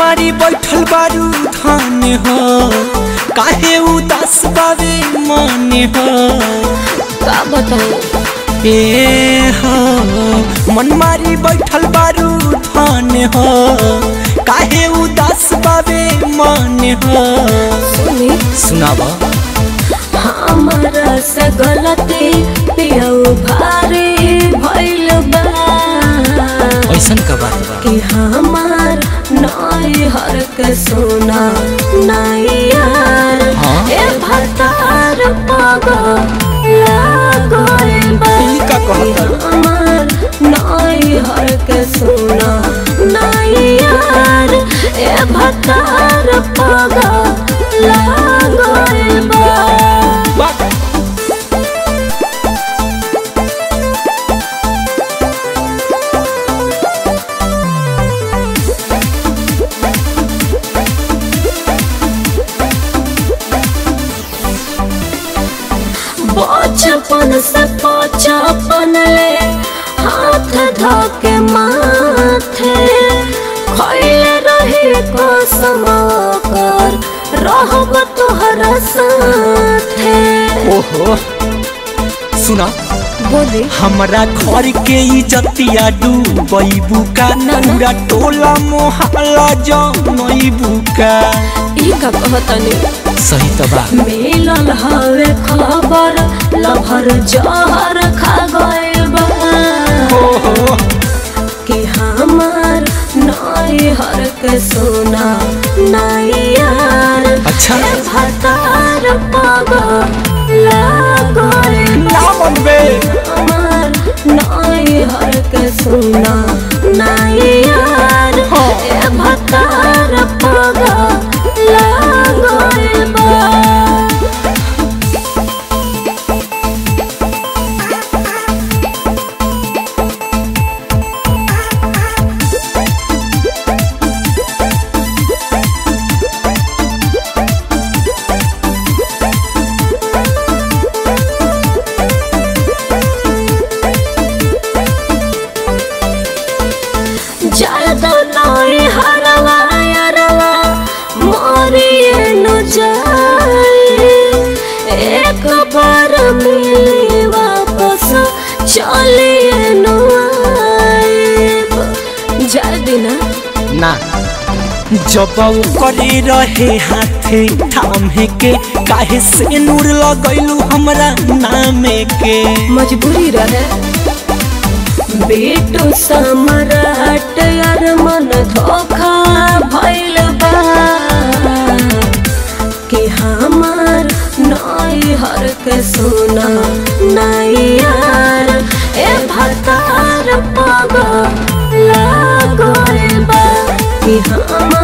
मारी बैठल बारू धान हो काहे उदास बावे मन हो का बताऊं ए हो मन मारी बैठल बारू धान हो काहे उदास बावे मन हो सुनी सुनावा हमारा से गलती पियऊ भारी भइल बा ऐसन का बात बा कि हमार नई हर के सोना नई यार हाँ? ए भतार पग लागल बा ई का कहता? कि हमार नई हर के सोना नई यार ए भतार पग लागल बा बात बचपन से बचपन ले हाथ धके माथे खैले रहे कसम कर रहब तोहरा साथे ओहो सुना बोले हमरा घर के इज्जतिया डूबैबू का ना, ना। पूरा टोला मोहल्ला जनैबू का ई का कहतनी सही त बा मिलल हवे खबर लभर जहर खा गए बा ओहो कि हमार नई हर के सोना नई यार अच्छा। ए भतार पग लागल ना मनबे हमार नई हर के सोना नई यार हाँ। ए भतार पग लागल बा ज्यादा नई हरवा यारवा मोरिए न जाए एक बार मिली वापस चलिए न आएब जाए दिना ना जब करे रहे हाथे थामे के काहे से नूर लगैलू हमरा नामे के मजबूरी रहे बेटू सम्राट यार मन धोखा भइल बा कि हमार नई हर के सोना नई यार ए भतार पग लागल बा कि हमार